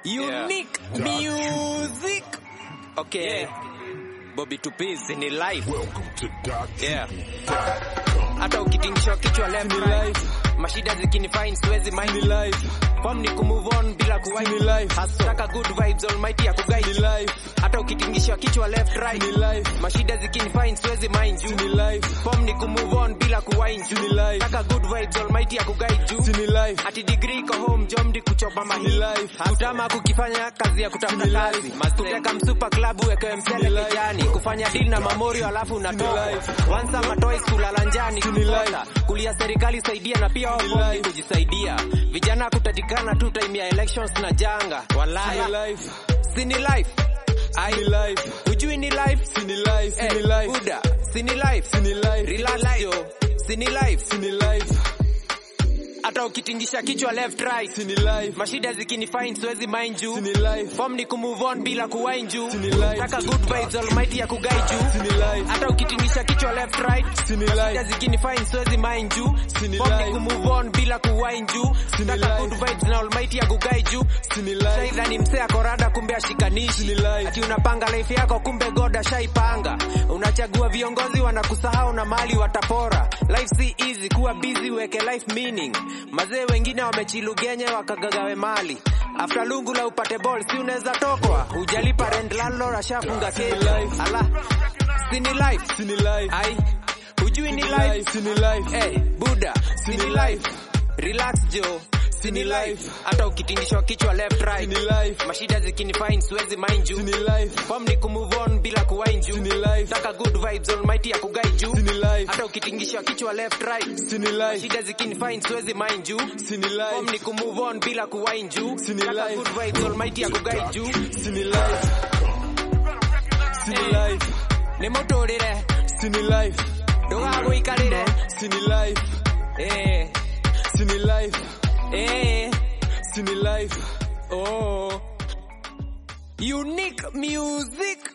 Unique music. Okay. Bobby Tupiz ni live. Yeah. Hata ukitingishwa kichwa left right. Mashida zikinifine siwezi mind ni live. Form ni kumove on bila kuwai ni live. Hasaka good vibes almighty ya kuguide ni live. Hata ukitingishwa kichwa left right ni live. Mashida zikinifine siwezi mind you ni live. Form ni kumove on bila kuwai ni live. Taka good vibes almighty ya kuguide you ni live. Ati degree iko home jomdi kuchopa mahi live. Kutama kukifanya kazi ya kutafuta kazi. Kuteka msupa club uweke msele kijani. Kufanya deal na mamorio alafu unatoka. Once ama twice kulala njani kukosa. Kulia serikali saidia na pia wao kujisaidia. Vijana kutatikana tu time ya elections na janga. Walai. Sini life. I life. Ujui ni life. Sini life. Sini life. Buda. Sini life. Sini life. Relax yo. Sini life. Sini life. Hata ukitingisha kichwa left right. Sini life. Mashida zikinifine siwezi mind you. Sini life. Form ni kumove on bila kuwind you. Sini life. Taka good vibes almighty ya kuguide you. Sini life. Hata ukitingisha kichwa left right. Sini life. Mashida zikinifine siwezi mind you. Sini Form ni kumove on bila kuwind you. Sini Taka good vibes na almighty ya kuguide you. Sini life. Shaidha ni msea korada kumbe ashikanishi. Sini life. Ati unapanga life yako kumbe God ashaipanga. Unachagua viongozi wanakusahau na mali watapora. Life si easy kuwa busy weke life meaning. Mazee wengine wamechilugenye wakagagawe mali. After lungu la upate ball si unaweza tokwa. Hujalipa rent landlord ashafunga kesi. Ala. Sini life. Sini life. Ai. Hujui ni life. Sini life. Eh, Buda. Sini life. Relax Joe. Sini life. Hata ukitingishwa kichwa left right. Sini life. Mashida zikinifine siwezi mind you. Sini life. Form ni kumove on bila kuwind you. Sini life. Taka good vibes almighty ya kuguide you. Sini life. Hata ukitingishwa kichwa left right. Sini life. Mashida zikinifine siwezi mind you. Sini life. Form ni kumove on bila kuwind you. Sini Taka life. good vibes almighty ya kuguide you. Sini life. Sini life. Nĩ mũtũrĩre. Sini life. Ndũgagũikarĩre. Sini life. Eh. Sini life. Eh. Sini life. Oh. Unique music.